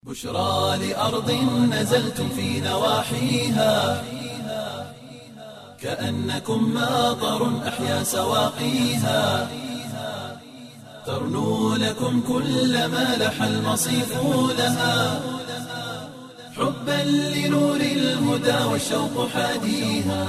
بشرى لأرض نزلتم في نواحيها كأنكم ماطر أحيا سواقيها ترنو لكم كل ما لح المصيف لها حبا لنور الهدى والشوق حاديها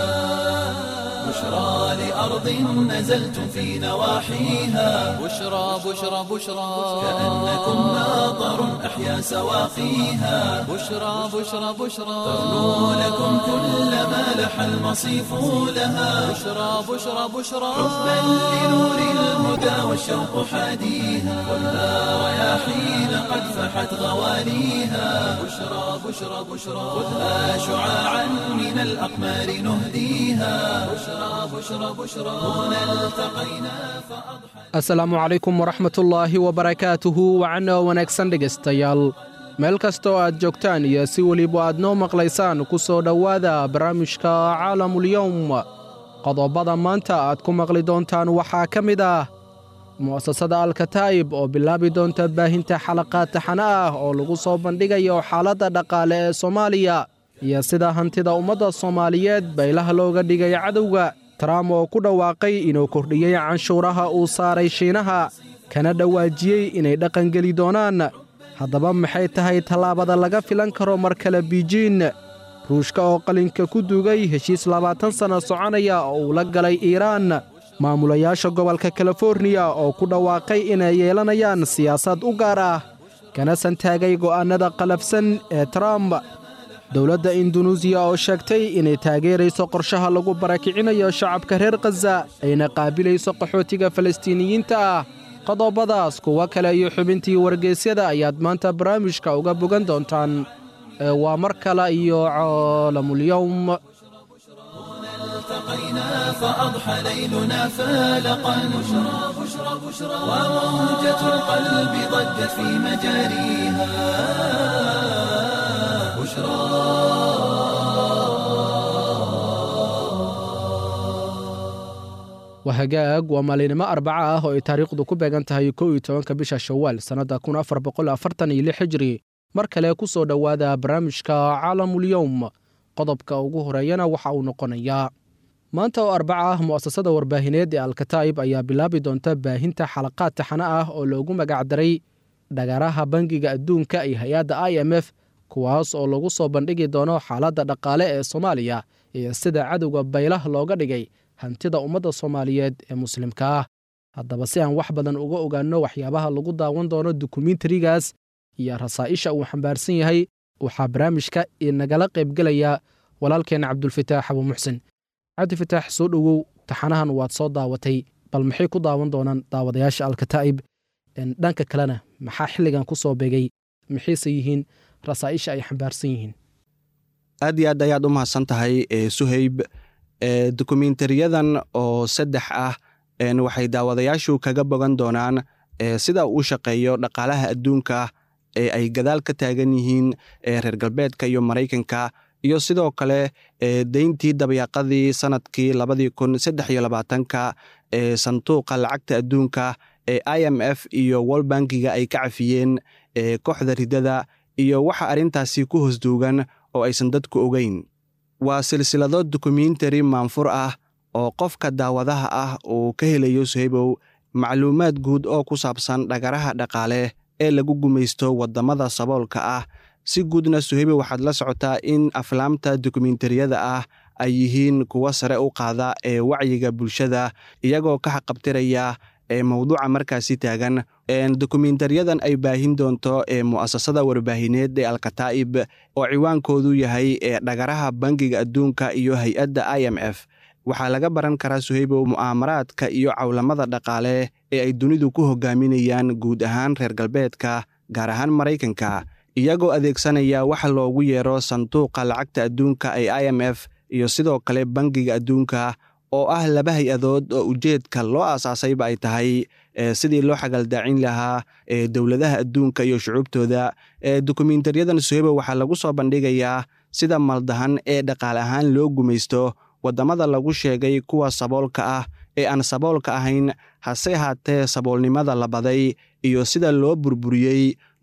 بشرى لأرض نزلتم في نواحيها بشرى بشرى بشرى كأنكم ماطر أحيا سواقيها بشرى بشرى بشرى ترنو لكم كل ما لح المصيف لها بشرى بشرى بشرى حبا لنور الهدى والشوق حاديها خذها رياحين قد فحت غواليها بشرى بشرى بشرى خذها شعاعا من الأقمار نهديها بشرى بشرى بشرى هنا التقينا فأضحى asalaamu calaykum waraxmatullaahi wabarakaatuhu wacana wanaagsan dhegaystayaal meel kasta oo aad joogtaan iyo si weliba aad noo maqlaysaan ku soo dhowaada barnaamijka caalamulyowm qodobada maanta aad ku maqli doontaan waxaa ka mid ah mu'asasada alkataa'ib oo bilaabi doonta baahinta xalaqaad taxane ah oo lagu soo bandhigayo xaaladda dhaqaale ee soomaaliya iyo sida hantida ummadda soomaaliyeed baylaha looga dhigay cadowga trump oo ku dhawaaqay inuu kordhiyey canshuuraha uu saaray shiinaha kana dhawaajiyey inay dhaqangeli doonaan haddaba maxay tahay tallaabada laga filan karo mar kale biijiin ruushka oo qalinka ku duugay heshiis labaatan sanno soconaya oo uu la galay iiraan maamulayaasha gobolka kaliforniya oo ku dhawaaqay inay yeelanayaan siyaasad u gaar ah kana santaagay go'aannada qalafsan ee trump dowladda indunuusiya oo sheegtay inay taageerayso qorshaha lagu barakicinayo shacabka reer khaza ayna qaabilayso qaxootiga falastiiniyiinta ah qodobadaas kuwo kale iyo xubintii wargeysyada ayaad maanta barnaamijka uga bogan doontaan ee waa mar kale iyo caalamulyowm التقينا فأضحى ليلنا فالقا بشرى بشرى بشرى وموجة القلب ضجت في مجاريها بشرى wahagaag waa maalinimo arbaca ah oo ay taariikhdu ku beegan tahay kow iyo tobanka bisha shawaal sannadda kun afar boqol afartan iyo lix hijri mar kale ku soo dhowaada barnaamijka caalamulyowm qodobka ugu horeeyana waxa uu noqonayaa maanta oo arbaca ah mu'asasada warbaahineed ee alkataa'ib ayaa bilaabi doonta baahinta xalaqaad taxane ah oo loogu magacdaray dhagaraha bangiga adduunka iyo hay-adda i m f kuwaas oo lagu soo bandhigi doono xaaladda dhaqaale ee soomaaliya iyo sida cadowga baylah looga dhigay hantida ummadda soomaaliyeed ee muslimka ah haddaba si aan wax badan uga ogaanno waxyaabaha lagu daawan doono dukumentarigaas iyo rasaa'isha uu xambaarsan yahay waxaa barnaamijka inagala qaybgelaya walaalkeenna cabdulfataax abu muxsin cabdifitaax soo dhowow taxanahan waad soo daawatay bal maxay ku daawan doonaan daawadayaasha alkataa'ib dhanka kalena maxaa xilligan ku soo beegay maxayse yihiin rasaa'isha ay xambaarsan yihiin aad iyo aad ayaad u mahadsan tahay suhayb dokumentariyadan oo saddex ah waxay daawadayaashu kaga bogan doonaan sida uu shaqeeyo dhaqaalaha adduunka ee ay gadaal ka taagan yihiin reer galbeedka iyo maraykanka iyo sidoo kale deyntii dabayaaqadii sanadkii labadii kun saddex iyo labaatanka ee sanduuqa lacagta adduunka ee i m f iyo world bankiga ay ka cafiyeen kooxda ridada iyo waxa arrintaasi ku hosduugan oo aysan dadku ogeyn waa silsilado dokumentari maanfur ah oo qofka daawadaha ah uu ka helayo suhaybow macluumaad guud oo ku saabsan dhagaraha dhaqaale ee lagu gumaysto waddamada saboolka ah si guudna suhaybow waxaad la socotaa in aflaamta dokumentariyada ah ay yihiin kuwo sare u qaada ee wacyiga bulshada iyagoo ka xaqabtiraya ee mowduuca markaasi taagan dokumentariyadan ay baahin doonto ee mu'asasada warbaahineed ee alkataa'ib oo ciwaankoodu yahay ee dhagaraha bangiga adduunka iyo hay-adda i m f waxaa laga baran karaa suhaybow mu'aamaraadka iyo cawlamada dhaqaale ee ay dunidu ku hogaaminayaan guud ahaan reer galbeedka gaar ahaan maraykanka iyagoo adeegsanaya waxa loogu yeero sanduuqa lacagta adduunka ee i m f iyo sidoo kale bangiga adduunka oo ah laba hay-adood oo ujeedka loo aasaasayba ay tahay sidii loo xagaldaacin lahaa dowladaha adduunka iyo shucuubtooda dokumentaryadan suhaybo waxaa lagu soo bandhigayaa sida maldahan ee dhaqaale ahaan loo gumaysto waddamada lagu sheegay kuwa saboolka ah ee aan saboolka ahayn hase haatee saboolnimada la baday iyo sida loo burburiyey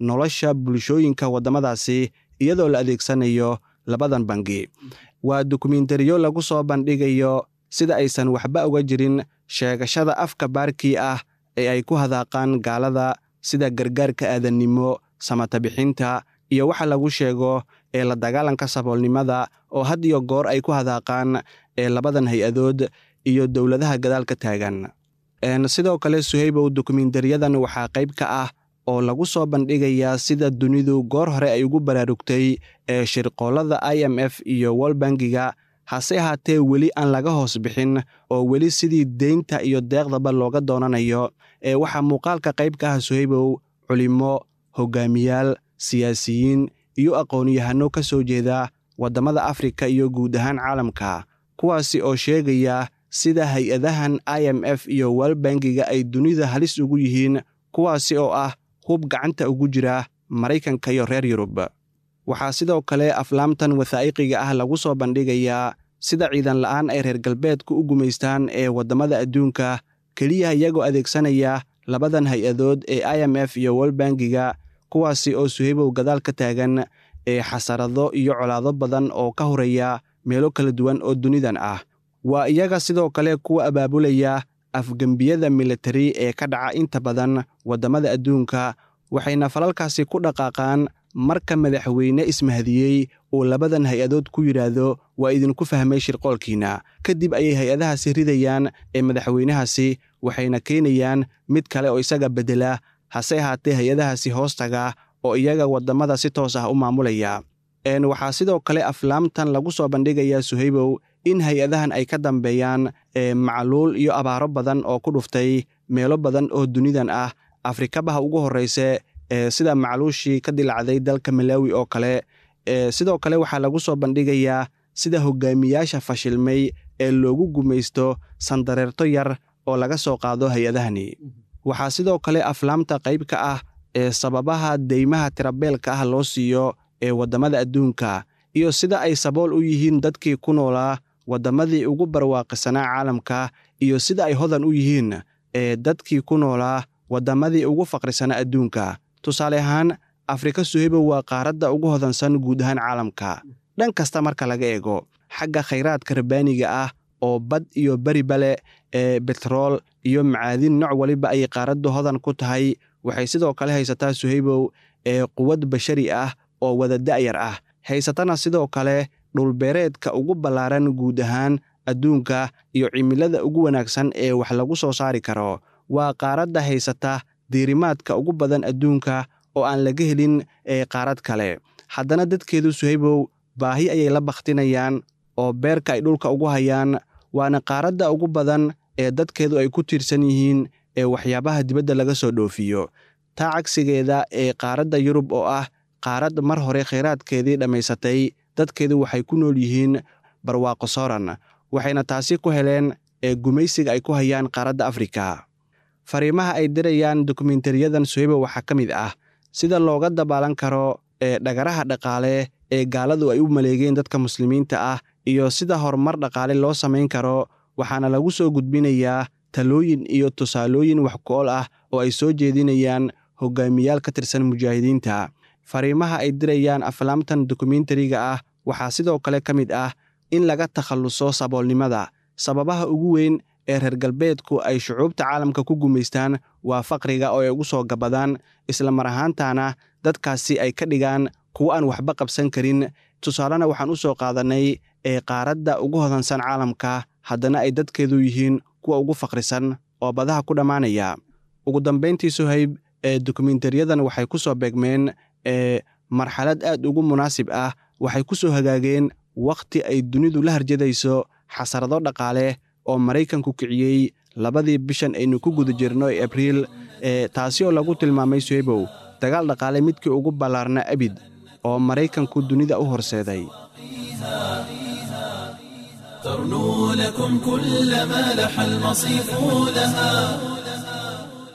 nolosha bulshooyinka waddamadaasi iyadoo la adeegsanayo labadan bangi waa dokumentariyo lagu soo bandhigayo sida aysan waxba uga jirin sheegashada afka baarkii ah ee ay ku hadaaqaan gaalada sida gargaarka aadannimo samatabixinta iyo waxa lagu sheego ee la dagaalanka saboolnimada oo had iyo goor ay ku hadaaqaan ee labadan hay-adood iyo dowladaha gadaalka taagan sidoo kale suhaybow dokumentariyadan waxaa qayb ka ah oo lagu soo bandhigayaa sida dunidu goor hore ay ugu baraarugtay ee shirqoollada i m f iyo wolbangiga hase ahaatee weli aan laga hoos bixin oo weli sidii deynta iyo deeqdaba looga doonanayo ee waxaa muuqaalka qayb ka ah suhaybow culimo hogaamiyaal siyaasiyiin iyo aqoon-yahano ka soo jeeda waddamada afrika iyo guud ahaan caalamka kuwaasi oo sheegaya sida hay-adahan i m f iyo walbangiga ay dunida halis ugu yihiin kuwaasi oo ah hub gacanta ugu jira maraykanka iyo reer yurub waxaa sidoo kale aflaamtan wathaa'iqiga ah lagu soo bandhigayaa sida ciidan la'aan ay reer galbeedku u gumaystaan ee waddamada adduunka keliya iyagoo adeegsanaya labadan hay-adood ee i m f iyo walbangiga kuwaasi oo suhaybow gadaal ka taagan ee xasarado iyo colaado badan oo ka horaya meelo kala duwan oo dunidan ah waa iyaga sidoo kale kuwa abaabulaya afgembiyada militari ee ka dhaca inta badan waddamada adduunka waxayna falalkaasi ku dhaqaaqaan marka madaxweyne ismahadiyey uu labadan hay-adood ku yidhaahdo waa idinku fahmay shirqoolkiinna kadib ayay hay-adahaasi ridayaan ee madaxweynahaasi waxayna keenayaan mid kale oo isaga beddela hase ahaatee hay-adahaasi hoostaga oo iyaga waddamada si toos ah u maamulaya waxaa sidoo kale aflaamtan lagu soo bandhigayaa suhaybow in hay-adahan ay ka dambeeyaan macluul iyo abaaro badan oo ku dhuftay meelo badan oo dunidan ah afrikabaha ugu horrayse sida macluushii ka dilacday dalka malawi oo kale sidoo kale waxaa lagu soo bandhigayaa sida hogaamiyaasha fashilmay ee loogu gumaysto sandareerto yar oo laga soo qaado hay-adahani waxaa sidoo kale aflaamta qayb ka ah ee sababaha deymaha tirabeelka ah loo siiyo ee waddamada adduunka iyo sida ay sabool u yihiin dadkii ku noolaa waddamadii ugu barwaaqisanaa caalamka iyo sida ay hodan u yihiin ee dadkii ku noolaa waddamadii ugu faqrisanaa adduunka tusaale ahaan afrika suhaybow waa qaaradda ugu hodansan guud ahaan caalamka dhan kasta marka laga eego xagga khayraadka rabbaaniga ah oo bad iyo beriba leh ee betrool iyo macaadin nooc waliba ayay qaaraddu hodan ku tahay waxay sidoo kale haysataa suhaybow ee quwad bashari ah oo wada da'yar ah haysatana sidoo kale dhulbeereedka ugu ballaaran guud ahaan adduunka iyo cimilada ugu wanaagsan ee wax lagu soo saari karo waa qaaradda haysata diirimaadka ugu badan adduunka oo aan laga helin ee qaarad kale haddana dadkeedu suhaybow baahi ayay la bakhtinayaan oo beerka ay dhulka ugu hayaan waana qaaradda ugu badan ee dadkeedu ay ku tiirsan yihiin ee waxyaabaha dibadda laga soo dhoofiyo taa cagsigeeda ee qaaradda yurub oo ah qaarad mar hore khayraadkeedii dhammaysatay dadkeedu waxay ku nool yihiin barwaaqo sooran waxayna taasi ku heleen ee gumaysiga ay ku hayaan qaaradda afrika fariimaha ay dirayaan dokumentariyadan suhayba waxaa ka mid ah sida looga dabaalan karo ee dhagaraha dhaqaale ee gaaladu ay u maleegeen dadka muslimiinta ah iyo sida horumar dhaqaale loo samayn karo waxaana lagu soo gudbinayaa talooyin iyo tusaalooyin wax ku-ol ah oo ay soo jeedinayaan hogaamiyaal ka tirsan mujaahidiinta fariimaha ay dirayaan aflaamtan dokumentariga ah waxaa sidoo kale ka mid ah in laga takhalluso saboolnimada sababaha ugu weyn ee reer galbeedku ay shucuubta caalamka ku gumaystaan waa faqriga oo ay ugu soo gabadaan isla mar ahaantaana dadkaasi ay ka dhigaan kuwo aan waxba qabsan karin tusaalena waxaan u soo qaadannay ee qaaradda ugu hodansan caalamka haddana ay dadkeedu yihiin kuwa ugu faqrisan oo badaha ku dhammaanaya ugu dambayntii suhayb ee dokumentariyadan waxay ku soo beegmeen ee marxalad aad ugu munaasib ah waxay ku soo hagaageen wakhti ay dunidu la harjadayso xasarado dhaqaale oo maraykanku kiciyey labadii bishan aynu ku guda jirno ee abriil ee taasi oo lagu tilmaamay suhaybow dagaal dhaqaale midkii ugu ballaarna abid oo maraykanku dunida u horseeday ترنو لكم كل ما لح المصيف لها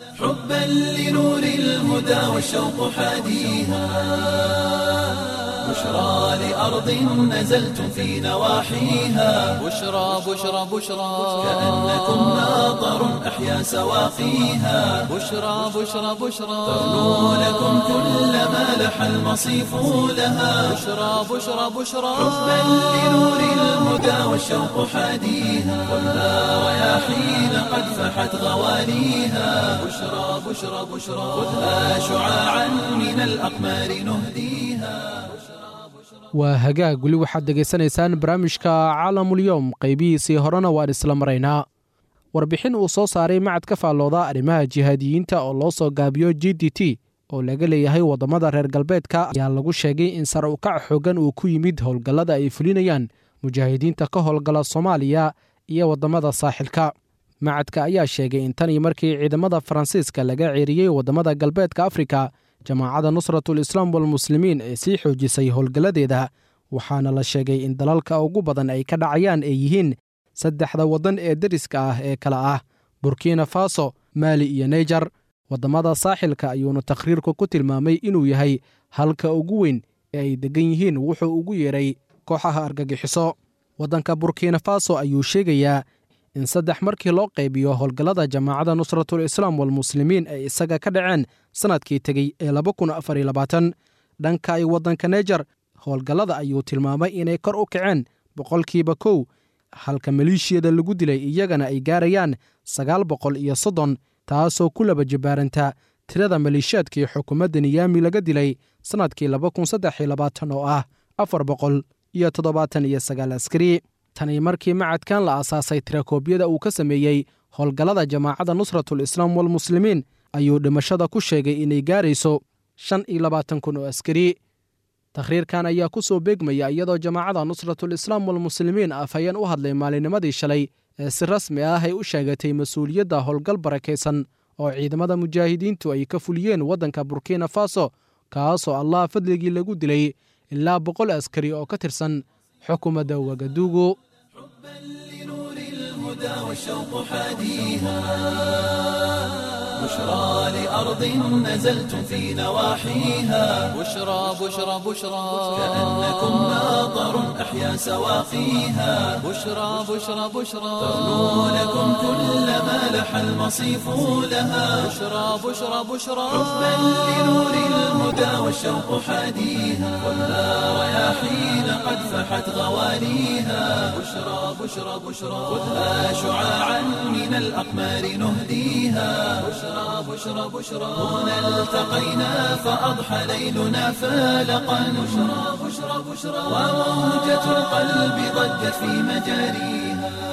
حبا لنور الهدى والشوق حاديها بشرى لأرض نزلتم في نواحيها بشرى بشرى بشرى كأنكم ماطر أحيا سواقيها بشرى بشرى بشرى ترنو لكم كل ما لح المصيف لها بشرى بشرى بشرى حبا لنور الهدى والشوق حاديها ولا رياحين قد فحت غواليها بشرى بشرى بشرى خذها شعاعا من الأقمار نهديها waa hagaag weli waxaad dhegaysanaysaan barnaamijka caalamulyoom qaybihiisii horena waan isla maraynaa warbixin uu soo saaray macad ka faallooda arrimaha jihaadiyiinta oo loo soo gaabiyo g d t oo laga leeyahay waddamada reer galbeedka ayaa lagu sheegay in sare ukac xoogan uu ku yimid howlgallada ay fulinayaan mujaahidiinta ka howlgala soomaaliya iyo waddamada saaxilka macadka ayaa sheegay in tanii markii ciidamada faransiiska laga ceeriyey waddamada galbeedka afrika jamaacadda nusratul islaam walmuslimiin ee sii xoojisay howlgalladeeda waxaana la sheegay in dalalka ugu badan ay ka dhacayaan ay yihiin saddexda waddan ee deriska ah ee kale ah burkina faso maali iyo naijer waddamada saaxilka ayuuna takhriirku ku tilmaamay inuu yahay halka ugu weyn ee ay deggan yihiin wuxuu ugu yeedhay kooxaha argagixiso waddanka burkina faso ayuu sheegayaa in saddex markii loo qaybiyo howlgallada jamaacadda nusratul islaam walmuslimiin ay isaga ka dhaceen sannadkii tegey ee dhanka ay waddanka naijer howlgallada ayuu tilmaamay inay kor u kaceen boqolkiiba kow halka maleeshiyada lagu dilay iyagana ay gaarayaan sagaal boqol iyo soddon taasoo ku laba jibaaranta tirada maleeshiyaadkii xukuumadda niyaami laga dilay sannadkii oo ah afar boqol iyo toddobaatan iyo sagaal askari tani markii macadkan la aasaasay tirakoobyada uu ka sameeyey howlgallada jamaacadda nusratul islaam walmuslimiin ayuu dhimashada ku sheegay inay gaarayso shan iyo labaatan kun oo askari takhriirkan ayaa ku soo beegmaya iyadoo jamaacadda nusratul islaam walmuslimiin afhayeen u hadlay maalinimadii shalay ee si rasmi ah ay u sheegatay mas-uuliyadda howlgal barakaysan oo ciidamada mujaahidiintu ay ka fuliyeen waddanka burkina faso kaasoo allah fadligii lagu dilay ilaa boqol askari oo ka tirsan xukuumadda wagaduugu لنور الهدى والشوق حاديها بشرى لأرض نزلتم في نواحيها بشرى بشرى بشرى كأنكم ماطر أحيا سواقيها بشرى بشرى بشرى ترنو لكم كل ما لح المصيف لها بشرى بشرى بشرى حبا لنور الهدى والشوق حاديها ولا رياحين قد فحت غواليها بشرى بشرى بشرى خذها شعاعا من الأقمار نهديها بشرى بشرى بشرى هنا التقينا فأضحى ليلنا فالقا بشرى بشرى بشرى وموجة القلب ضجت في مجاريها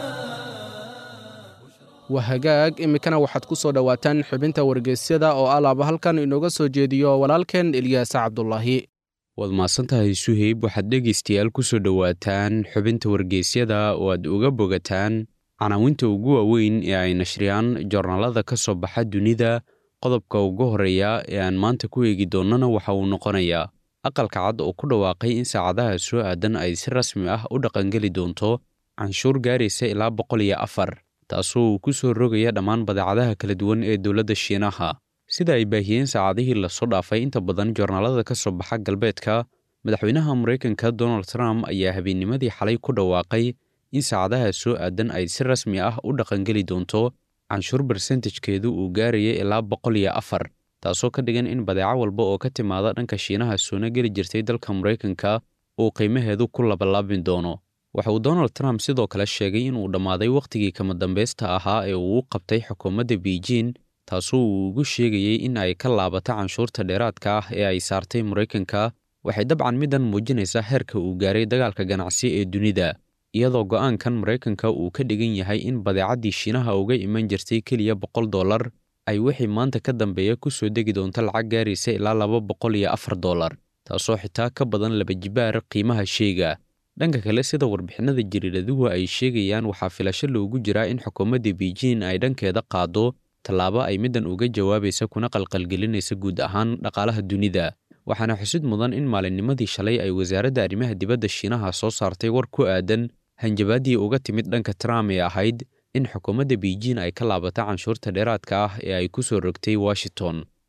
waa hagaag iminkana waxaad ku soo dhowaataan xubinta wargeysyada oo alaaba halkan inooga soo jeediyo walaalkeen ilyaas cabdulaahi waad mahadsantahay suheyb waxaad dhegaystayaal ku soo dhowaataan xubinta wargeysyada oo aad uga bogataan canaawinta ugu waaweyn ee ay nashriyaan joornaalada ka soo baxa dunida qodobka ugu horreeya ee aan maanta ku eegi doonnana waxa uu noqonayaa aqalka cad oo ku dhawaaqay in saacadaha soo aadan ay si rasmi ah u dhaqangeli doonto canshuur gaaraysa ilaa boqol iyo afar taasoo uu ku soo rogaya dhammaan badeecadaha kala duwan ee dowladda shiinaha sida ay baahiyeen saacadihii lasoo dhaafay inta badan joornaalada ka soo baxa galbeedka madaxweynaha maraykanka donald trump ayaa habeennimadii xalay ku dhawaaqay in saacadaha soo aadan ay si rasmi ah u dhaqangeli doonto canshuur barsentajkeedu uu gaaraya ilaa boqol iyo afar taasoo ka dhigan in badeeco walba oo ka timaada dhanka shiinaha soona geli jirtay dalka maraykanka uu qiimaheedu ku labalaabin doono waxa uu donald trump sidoo kale sheegay inuu dhammaaday wakhtigii kama dambaysta ahaa ee uu u qabtay xukuumadda beijing taasoo uu ugu sheegayey in ay ka laabato canshuurta dheeraadka ah ee ay saartay maraykanka waxay dabcan middan muujinaysaa heerka uu gaaray dagaalka ganacsi ee dunida iyadoo go'aankan maraykanka uu ka dhigan yahay in badeecaddii shiinaha uga iman jirtay keliya boqol dollar ay wixii maanta ka dambeeya ku soo degi doonto lacag gaaraysa ilaa laba boqol iyo afar dollar taasoo xitaa ka badan laba jibaar qiimaha sheega dhanka kale sida warbixinada jariiraduhu ay sheegayaan waxaa filasho loogu jiraa in xukuumadda beijing ay dhankeeda qaado tallaabo ay middan uga jawaabaysa kuna qalqalgelinaysa guud ahaan dhaqaalaha dunida waxaana xusid mudan in maalinnimadii shalay ay wasaaradda arrimaha dibadda shiinaha soo saartay war ku aadan hanjabaaddii uga timid dhanka trump ee ahayd in xukuumadda beijing ay ka laabato canshuurta dheeraadka ah ee ay ku soo rogtay washington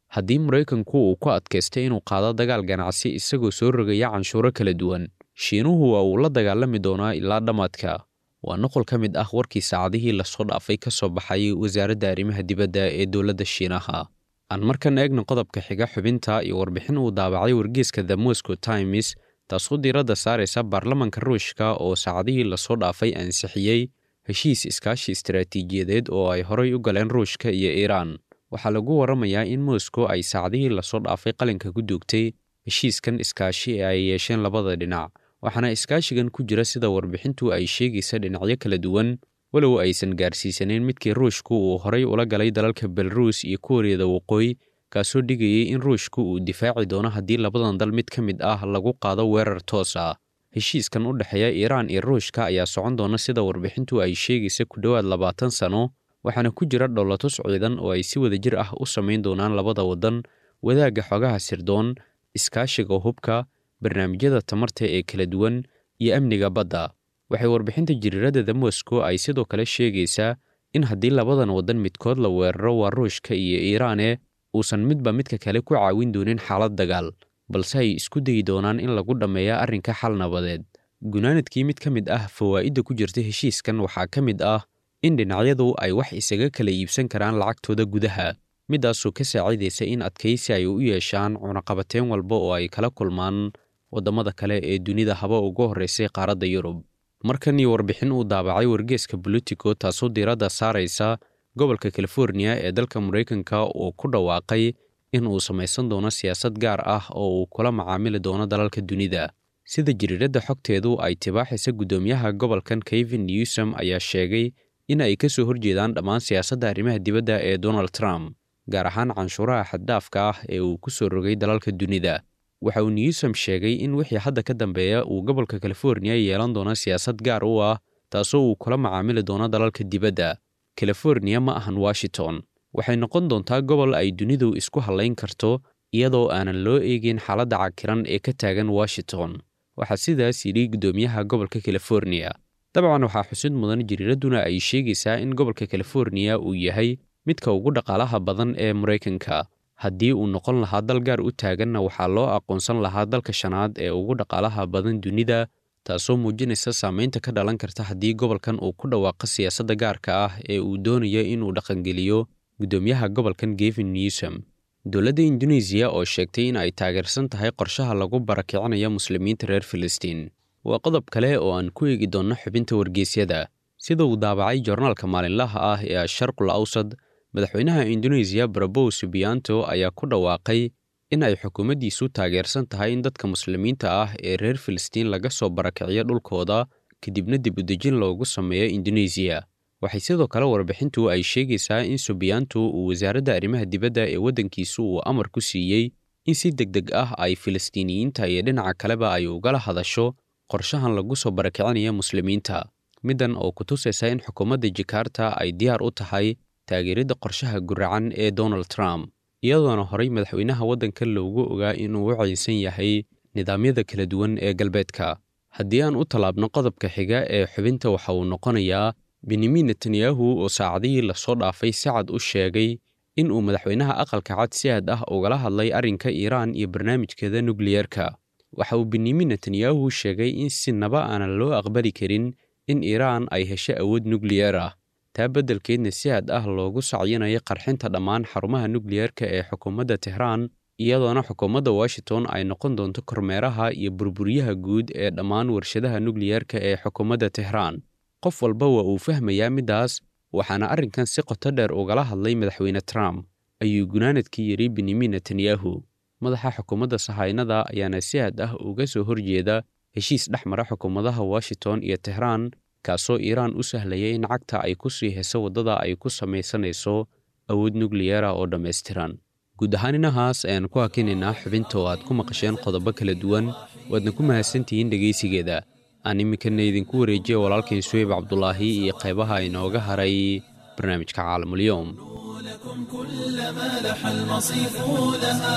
haddii maraykanku uu ku adkaystay inuu qaado dagaal ganacsi isagoo soo rogaya canshuuro kala duwan shiinuhu waa uu la dagaalami doonaa ilaa dhammaadka waa noqol ka mid ah warkii saacadihii lasoo dhaafay ka soo baxay wasaaradda arrimaha dibadda ee dowladda shiinaha aan markan eegna qodobka xiga xubinta iyo warbixin uu daabacay wargeeska the moscow times taasoo diiradda saaraysa baarlamanka ruushka oo saacadihii lasoo dhaafay ansixiyey heshiis iskaashi istaraatiijiyadeed oo ay horay u galeen ruushka iyo iiraan waxaa lagu waramayaa in moscow ay saacadihii lasoo dhaafay qalinka ku duugtay heshiiskan iskaashi ee ay yeesheen labada dhinac waxaana iskaashigan ku jira sida warbixintu ay sheegaysa dhinacyo kala duwan walow aysan gaarsiisanayn midkii ruushku uu horay ula galay dalalka belaruus iyo kuuriyada waqooyi kaasoo dhigayay in ruushku uu difaaci doono haddii labadan dal mid ka mid ah lagu qaado weerar toos ah heshiiskan u dhexeeya iiraan iyo ruushka ayaa socon doona sida warbixintu ay sheegaysa ku dhowaad labaatan sano waxaana ku jira dhowlatus ciidan oo ay si wadajir ah u samayn doonaan labada waddan wadaagga xogaha sirdoon iskaashiga hubka barnaamijyada tamarta ee kala duwan iyo amniga badda waxay warbixinta jiriirada the moscow ay sidoo kale sheegaysaa in haddii labadan waddan midkood la weeraro waa ruushka iyo iiraane uusan midba midka kale ku caawin doonin xaalad dagaal balse ay isku dayi doonaan in lagu dhammeeya arrinka xal nabadeed gunaanadkii mid ka mid ah fawaa'idda ku jirta heshiiskan waxaa ka mid ah in dhinacyadu ay wax isaga kala iibsan karaan lacagtooda gudaha midaasoo ka saacidaysa in adkaysi ay u yeeshaan cunaqabateen walba oo ay kala kulmaan waddamada kale ee dunida haba ugu horraysay qaaradda yurub markan iyo warbixin uu daabacay wargeeska bolitico taasoo diiradda saaraysa gobolka californiya ee dalka maraykanka uu ku dhawaaqay in uu samaysan doono siyaasad gaar ah oo uu kula macaamili doono dalalka dunida sida jiriiradda xogteedu ay tibaaxaysa guddoomiyaha gobolkan kevin newsom ayaa sheegay in ay ka soo horjeedaan dhammaan siyaasadda arrimaha dibadda ee donald trump gaar ahaan canshuuraha xaddaafka ah ee uu ku soo rogay dalalka dunida waxa uu newsom sheegay in wixii hadda ka dambeeya uu gobolka californiya yeelan doono siyaasad gaar u ah taasoo uu kula macaamili doono dalalka dibadda californiya ma ahan washington waxay noqon doontaa gobol ay dunidu isku hallayn karto iyadoo aanan loo eegin xaaladda cakiran ee ka taagan washington waxaa sidaas yidhi guddoomiyaha gobolka californiya dabcan waxaa xusid mudan jiriiradduna ay sheegaysaa in gobolka californiya uu yahay midka ugu dhaqaalaha badan ee maraykanka haddii uu noqon lahaa dal gaar u taaganna waxaa loo aqoonsan lahaa dalka shanaad ee ugu dhaqaalaha badan dunida taasoo muujinaysa saamaynta ka dhalan karta haddii gobolkan uu ku dhawaaqo siyaasadda gaarka ah ee uu doonayo inuu dhaqangeliyo guddoomiyaha gobolkan gevin newsom dowladda induneisiya oo sheegtay in ay taageersan tahay qorshaha lagu barakicinayo muslimiinta reer filistiin waa qodob kale oo aan ku eegi doonno xubinta wargeysyada sida uu daabacay joornaalka maalinlaha ah ee asharqul awsad madaxweynaha induneisiya barabow subiyanto ayaa ku dhawaaqay in ay xukuumaddiisu taageersan tahay in dadka muslimiinta ah ee reer filistiin laga soo barakiciyo dhulkooda kadibna dib udejin loogu sameeyo induneisiya waxay sidoo kale warbixintu ay sheegaysaa in subiyanto uu wasaaradda arrimaha dibadda ee waddankiisu uu amar ku siiyey in si deg deg ah ay filistiiniyiinta iyo dhinaca kaleba ay ugala hadasho qorshahan lagu soo barakicinayo muslimiinta middan oo ku tusaysa in xukuumadda jakarta ay diyaar u tahay taageeridda qorshaha guracan ee donald trump iyadoona horay madaxweynaha waddanka loogu ogaa inuu u caynsan yahay nidaamyada kala duwan ee galbeedka haddii aan u tallaabno qodobka xiga ee xubinta waxa uu noqonayaa benyamin netanyahu oo saacadihii lasoo dhaafay si cad u sheegay in uu madaxweynaha aqalka cad si aad ah ugala hadlay arrinka iiraan iyo barnaamijkeeda nukliyerka waxa uu benyamin netanyahu sheegay in sinaba aanan loo aqbali karin in iiraan ay hesho awood nukliyer ah taa beddelkeedna si aad ah loogu sacyinayo qarxinta dhammaan xarumaha nukliyerka ee xukuumadda tehraan iyadoona xukuumadda washington ay noqon doonto kormeeraha iyo burburyaha guud ee dhammaan warshadaha nukliyerka ee xukuumadda tehraan qof walba waa uu fahmayaa middaas waxaana arrinkan si qoto dheer ugala hadlay madaxweyne trump ayuu gunaanadkii yidhi benyamin netanyahu madaxa xukuumadda sahaynada ayaana si aad ah uga soo horjeeda heshiis dhex mara xukuumadaha washington iyo tehraan kaasoo iiraan u sahlaya in cagta ay ku sii heso waddada ay ku samaysanayso awood nukliyera oo dhammaystiran guud ahaan inahaas ayaan ku hakinaynaa xubinta oo aad ku maqasheen qodobo kala duwan waadna ku mahadsantihiin dhegaysigeeda aan iminkana idinku wareejiya walaalkain suweyb cabdulaahi iyo qaybaha inooga haray barnaamijka caalamulyoom لكم كل ما لح المصيف لها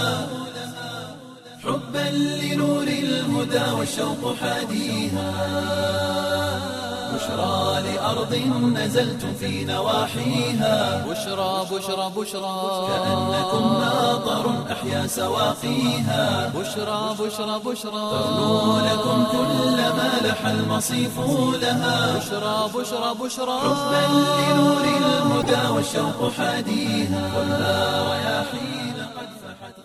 حبا لنور الهدى والشوق حاديها بشرى لأرض نزلتم في نواحيها بشرى بشرى بشرى كأنكم ماطر أحيا سواقيها بشرى بشرى بشرى ترنو لكم كل ما لح المصيف لها بشرى بشرى بشرى حبا لنور الهدى والشوق حاديها كلها رياحين قد فحت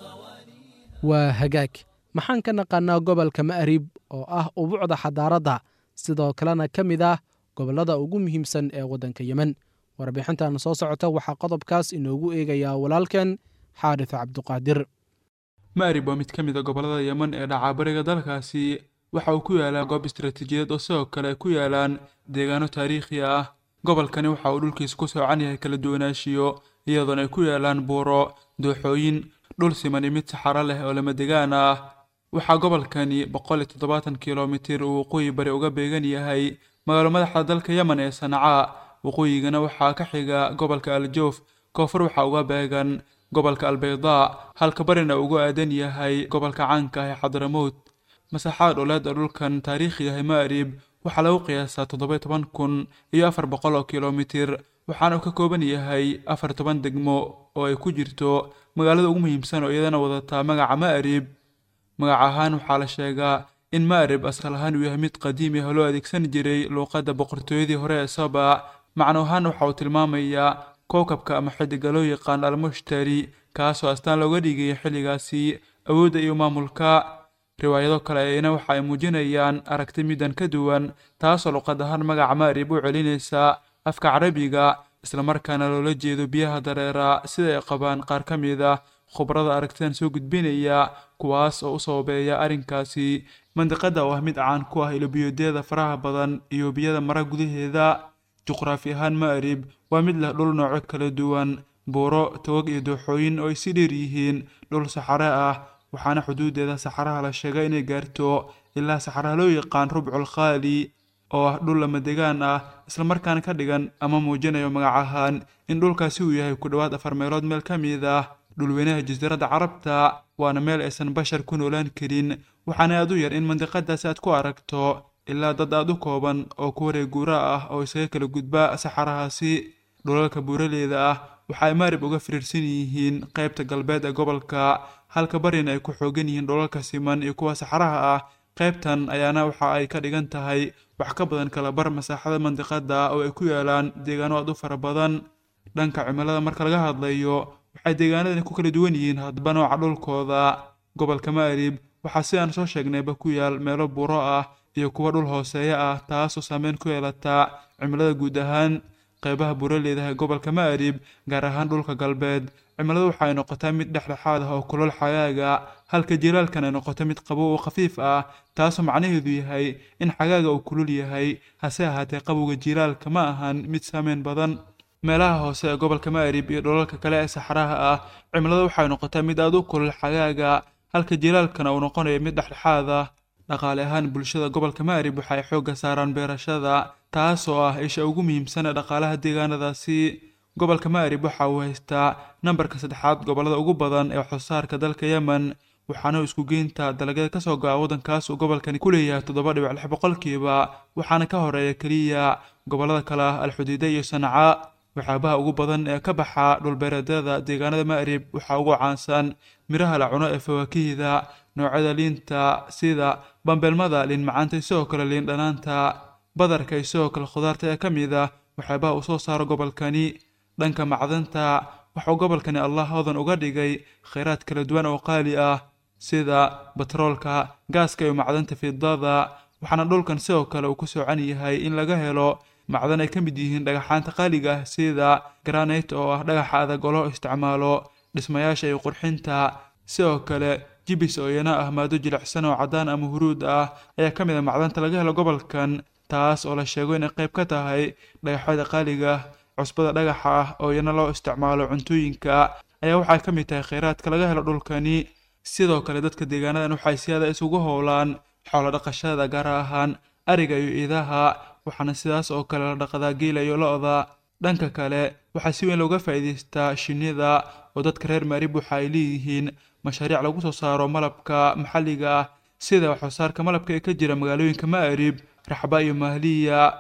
waa hagaag maxaan ka naqaanaa gobolka ma'rib oo ah ubuucda xadaaradda sidoo kalena ka mid ah gobollada ugu muhiimsan ee waddanka yemen warbixintan soo socota waxaa qodobkaas inoogu eegayaa walaalkeen xaarif cabduqaadir ma'rib waa mid ka mid a gobollada yemen ee dhacaabariga dalkaasi waxa uu ku yaalaa goob istaraatiijiyadeed oo sidoo kale ay ku yaalaan deegaano taariikhi ah gobolkani waxa uu dhulkiisa ku soocan yahay kala duwanaanshiyo iyadoona ay ku yaalaan buuro dooxooyin dhul siman iyo mid saxaro leh oo lama degaan ah waxaa gobolkani boqol iyo toddobaatan kilomitir uu waqooyi bari uga beegan yahay magaalo madaxda dalka yemen ee sanca waqooyigana waxaa ka xiga gobolka aljoof koonfur waxaa uga beegan gobolka albaydaa halka barina ugu aadan yahay gobolka caanka ah ee xadramowt masaaxada dholeed ee dhulkan taariikhiga ah ma'rib waxaa lagu qiyaasaa toddoba toban kun iyo afar boqol oo kilomitir waxaana uu ka kooban yahay afar toban degmo oo ay ku jirto magaalada ugu muhiimsan oo iyadana wadataa magaca ma'rib magac ahaan waxaa la sheegaa in ma'rib asal ahaan uu yahay mid qadiimi ah oo loo adeegsan jiray luuqadda boqortooyadii hore ee saba macno ahaan waxa uu tilmaamayaa kookabka ama xidiga loo yaqaan almushtari kaasoo astaan looga dhigaya xilligaasi awoodda iyo maamulka riwaayado kale ayna waxa ay muujinayaan aragti midan ka duwan taasoo luqad ahaan magaca ma'rib u celinaysa afka carabiga islamarkaana loola jeedo biyaha dareera sida ay qabaan qaar ka mid ah khubrada aragtidan soo gudbinaya kuwaas oo u sababeeya arrinkaasi mandiqada oo ah mid caan ku ah ilobiyoodyada faraha badan iyo biyada mara gudaheeda juqraafi ahaan ma'rib waa mid leh dhul nooco kala duwan buuro togag iyo dooxooyin oo ay si dheer yihiin dhul saxare ah waxaana xuduudeeda saxaraha la sheegay inay gaarto ilaa saxaraha loo yaqaan rubcul khaali oo ah dhul lama degaan ah islamarkaana ka dhigan ama muujinayo magac ahaan in dhulkaasi uu yahay ku dhowaad afar meelood meel ka mid ah dhulweynaha jasiiradda carabta waana meel aysan bashar ku noolaan karin waxaana aad u yar in mandiqadaasi aad ku aragto ilaa dad aad u kooban oo ku wareeg guura ah oo isaga kala gudba saxarahaasi dhulalka buuraleyda ah waxa ay maarib uga firiirsan yihiin qaybta galbeed ee gobolka halka barina ay ku xoogan yihiin dhulalka siman iyo kuwa saxaraha ah qaybtan ayaana waxa ay ka dhigan tahay wax ka badan kala bar masaaxada mandiqada oo ay ku yaalaan deegaano aad u fara badan dhanka cimilada marka laga hadlayo waxay deegaanadani ku kala duwan yihiin hadba nooca dhulkooda gobolka ma'rib waxaa sidaan soo sheegnayba ku yaal meelo buuro ah iyo kuwa dhul hooseeya ah taasoo saameyn ku yeelata cimilada guud ahaan qaybaha buuraleydaha gobolka ma'rib gaar ahaan dhulka galbeed cimiladu waxa ay noqotaa mid dhexdhexaad ah oo kulol xagaaga halka jilaalkan ay noqoto mid qabow oo khafiif ah taasoo macnaheedu yahay in xagaaga uu kulul yahay hase ahaatee qabowga jilaalka ma ahan mid saameyn badan meelaha hoose ee gobolka ma'rib iyo dholalka kale ee saxaraha ah cimiladu waxay noqotaa mid aad u kulul xagaaga halka jilaalkana uu noqonayo mid dhexdhexaad ah dhaqaale ahaan bulshada gobolka ma'rib waxa ay xoogga saaraan beerashada taasoo ah isha ugu muhiimsan ee dhaqaalaha deegaanadaasi gobolka ma'rib waxa uu haystaa nambarka saddexaad gobollada ugu badan ee waxsoosaarka dalka yemen waxaana isku geynta dalagyada kasoo go'a waddankaas uu gobolkani ku leeyahay toddoba dhibic lix boqolkiiba waxaana ka horeeya keliya gobollada kale ah alxudiida iyo sanca waxyaabaha ugu badan ee ka baxa dhulbeereedyada deegaanada ma'rib waxaa ugu caansan miraha la cuno ee fawaakihda noocyada liinta sida bambeelmada liin macaanta isagoo kale liin dhanaanta badarka isagoo kale khudaarta ee ka mid ah waxyaabaha uu soo saaro gobolkani dhanka macdanta waxauu gobolkani allah hodan uga dhigay khayraad kala duwan oo qaali ah sida batroolka gaaska iyo macdanta fidada waxaana dhulkan sidoo kale uu ku soocan yahay in laga helo macdan ay ka mid yihiin dhagaxaanta qaaliga ah sida granite oo ah dhagaxa adag oo loo isticmaalo dhismayaasha iyo qurxinta sidoo kale jibis oo iyana ah maado jilicsan oo caddaan ama huruud ah ayaa ka mid a macdanta laga helo gobolkan taas oo la sheego inay qayb ka tahay dhagaxyada qaaliga cusbada dhagaxa ah oo iyana loo isticmaalo cuntooyinka ayaa waxay ka mid tahay kheyraadka laga helo dhulkani sidoo kale dadka deegaanadan waxay siyaada isugu howlaan xoolo dhaqashada gaar ahaan ariga iyo iidaha waxaana sidaas oo kale la dhaqdaa geela iyo lo-da dhanka kale waxaa si weyn looga faa'iidaystaa shinnida oo dadka reer maarib waxa ay leeyihiin mashaariic lagu soo saaro malabka maxalliga ah sida waxsoosaarka malabka ee ka jira magaalooyinka ma'rib raxba iyo mahliya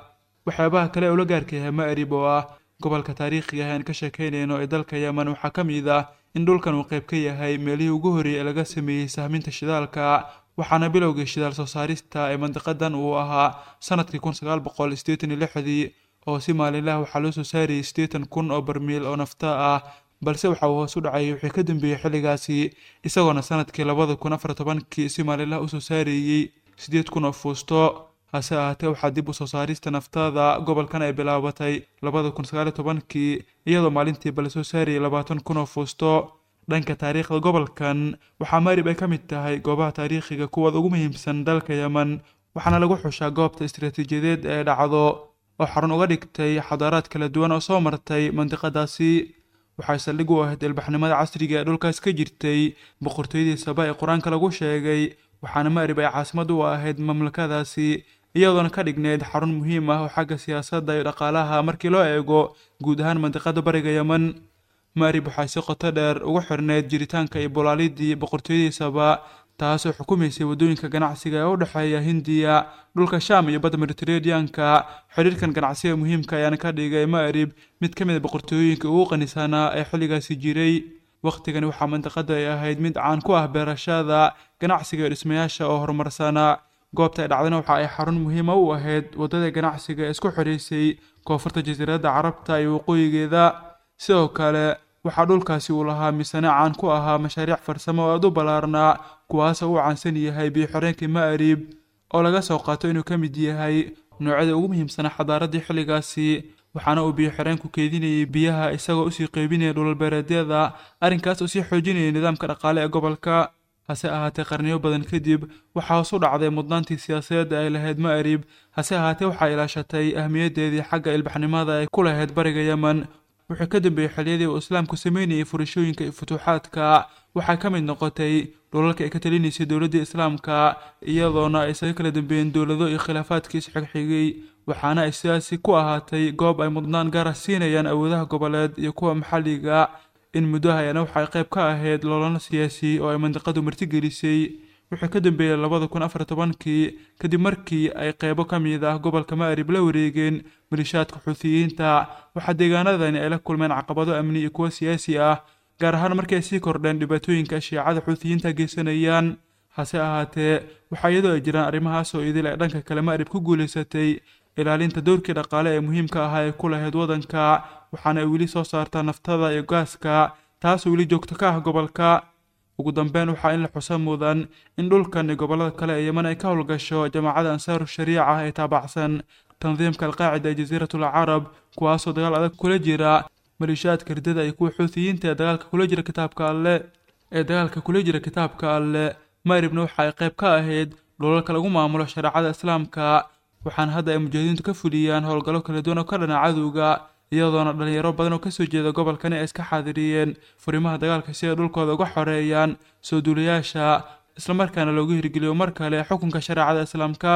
waxyaabaha kale ee ula gaarka yahay ma'rib oo ah gobolka taariikhiga ah aan ka sheekaynayno ee dalka yemen waxaa ka mid ah in dhulkan uu qayb ka yahay meelihii ugu horreeyay ee laga sameeyey sahminta shidaalka waxaana bilowgii shidaal soo saarista ee mandiqadan uu ahaa sanadkii kun sagaal boqol sideetan iyo lixdii oo si maalinlaha waxaa loo soo saarayay siddeetan kun oo barmiil oo nafta ah balse waxa uu hoos u dhacay wixii ka dambeeyey xilligaasi isagoona sanadkii labada kun afar tobankii si maalinlaha usoo saarayey siddeed kun oo fuusto hase ahaatee waxaa dib u soo saarista naftada gobolkan ay bilaabatay labada kun sagaal iyo tobankii iyadoo maalintiiba la soo saarayay labaatan kun oo fuusto dhanka taariikhda gobolkan waxaa maarib ay ka mid tahay goobaha taariikhiga kuwooda ugu muhiimsan dalka yemen waxaana lagu xushaa goobta istiraatiijiyadeed ee dhacdo oo xarun uga dhigtay xadaaraad kala duwan oo soo martay mandiqadaasi waxay saldhig u ahayd ilbaxnimada casriga ee dhulkaas ka jirtay boqortooyadii saba ee qur-aanka lagu sheegay waxaana maarib ay caasimad u ahayd mamlakadaasi iyadoona ka dhigneyd xarun muhiim ah oo xagga siyaasadda iyo dhaqaalaha markii loo eego guud ahaan mandiqada bariga yemen maarib waxay si qoto dheer ugu xirneyd jiritaanka iyo bolaalidii boqortooyadiisaba taasoo xukumaysay waddooyinka ganacsiga ee u dhexeeya hindiya dhulka sham iyo badda mediteraneanka xidhiirkan ganacsiga muhiimka ayaana ka dhigay maarib mid ka mid a boqortooyooyinka ugu qanisanaa ee xilligaasi jiray wakhtigani waxaa mandiqada ay ahayd mid caan ku ah beerashada ganacsiga iyo dhismayaasha oo horumarsanaa goobta ay dhacdana waxa ay xarun muhiima u ahayd waddada ganacsiga ee isku xidhaysay koonfurta jasiiradda carabta iyo waqooyigeeda sidoo kale waxaa dhulkaasi uu lahaa misane caan ku ahaa mashaariic farsamo oo aad u ballaarnaa kuwaasoo uu caansan yahay biyo-xireenkii ma'rib oo laga soo qaato inuu ka mid yahay noocyada ugu muhiimsanaa xadaaraddii xilligaasi waxaana uu biyo-xireenku keedinayay biyaha isagoo usii qeybinaya dhulalbeereedyada arrinkaas oo sii xoojinayay nidaamka dhaqaale ee gobolka hase ahaatee qarniyo badan kadib waxaa hoos u dhacday mudnaantii siyaasadeed ay lahayd ma'rib hase ahaatee waxaa ilaashatay ahmiyaddeedii xagga ilbaxnimada ay ku lahayd bariga yemen wuxuu ka dambeeyey xilliyadii uu islaamku sameynayay furashooyinka iyo futuuxaadka waxay ka mid noqotay dhulalka ay ka talinaysay dowladdii islaamka iyadoona ay isaga kala dambeeyeen dowlado iyo khilaafaadkii isxigxigay waxaana ay sidaasi ku ahaatay goob ay mudnaan gaara siinayaan awoodaha goboleed iyo kuwa maxalliga in muddo hayana waxay qayb ka ahayd loolano siyaasi oo ay mandiqadu martigelisay wuxuu ka dambeeyey labada kun afar tobankii kadib markii ay qeybo ka mid ah gobolka ma'rib la wareegeen malishaadka xuutiyiinta waxaa deegaanadani ay la kulmeen caqabado amni iyo kuwo siyaasi ah gaar ahaan markii ay sii kordheen dhibaatooyinka shiicada xuutiyiinta geysanayaan hase ahaatee waxaa iyadoo ay jiraan arrimahaasoo idil ay dhanka kale ma'rib ku guulaysatay ilaalinta dowrkii dhaqaale ee muhiimka ahaa ee ku lahayd waddanka waxaana ay weli soo saartaa naftada iyo gaaska taasoo weli joogto ka ah gobolka ugu dambeyn waxaa in la xusa mudan in dhulkan iyo gobollada kale ee yeman ay ka howlgasho jamaacada ansaaru shariica ee taabacsan tandiimka alqaacida ee jasiiratul carab kuwaasoo dagaal adag kula jira malishaadka ridada iyo kuwa xuutiyiinta ee dagaalka kula jira kitaabka alle ee dagaalka kula jira kitaabka alle maaribna waxa ay qayb ka ahayd dhulalka lagu maamulo shareecada islaamka waxaana hadda ay mujaahidiintu ka fuliyaan howlgallo kala duwan oo ka dhana cadowga iyadoona dhalinyaro badan oo kasoo jeeda gobolkani ay iska xaadiriyeen furimaha dagaalka si ay dhulkooda uga xoreeyaan soo duulayaasha islamarkaana loogu hirgeliyo mar kale xukunka shareecada islaamka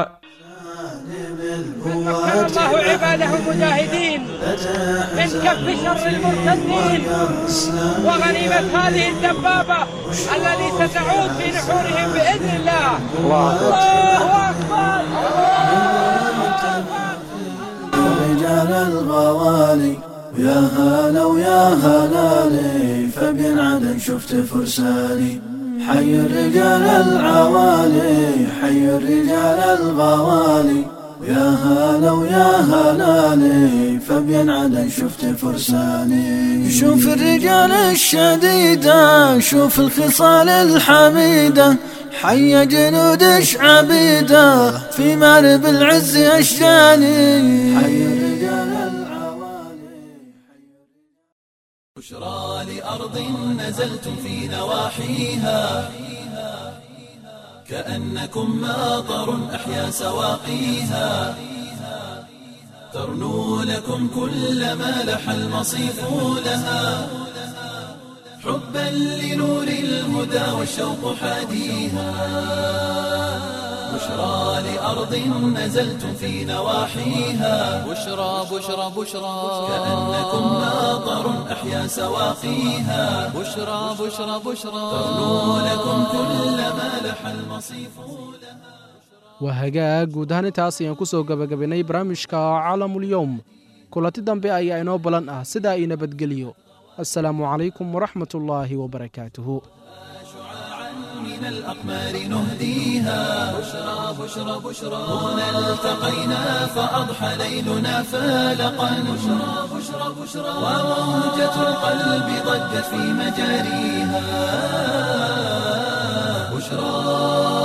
مكن الله عباده المجاهدين من كف شر المرتدين وغنيمة هذه الدبابة التي ستعود في نحورهم بإذن الله الله أكبر رجال الغوالي ويا هلا ويا هلالي فبين عدن شفت فرساني حي الرجال العوالي حي الرجال الغوالي ويا هلا ويا هلالي فبين عدن شفت فرساني شوف الرجال الشديدة شوف الخصال الحميدة حي جنود عبيدة في مارب العز أشجاني حي الرجال العوالي بشرى لأرض نزلتم في نواحيها كأنكم ماطر أحيا سواقيها ترنو لكم كل ما لح المصيف لها حبا لنور الهدى والشوق حاديها بشرى لأرض نزلتم في نواحيها بشرى بشرى بشرى كأنكم ماطر أحيا سواقيها بشرى بشرى بشرى ترنو لكم كل ما لح المصيف لها waa hagaag guud ahaan intaas ayaan ku soo gebagabaynay barnaamijka caalamulyowm kulanti dambe ayaa inoo balan ah sidaa ii nabadgeliyo assalaamu calaykum waraxmat ullaahi wabarakaatuhu من الأقمار نهديها بشرى بشرى بشرى هنا التقينا فأضحى ليلنا فالقا بشرى بشرى بشرى وموجة القلب ضجت في مجاريها بشرى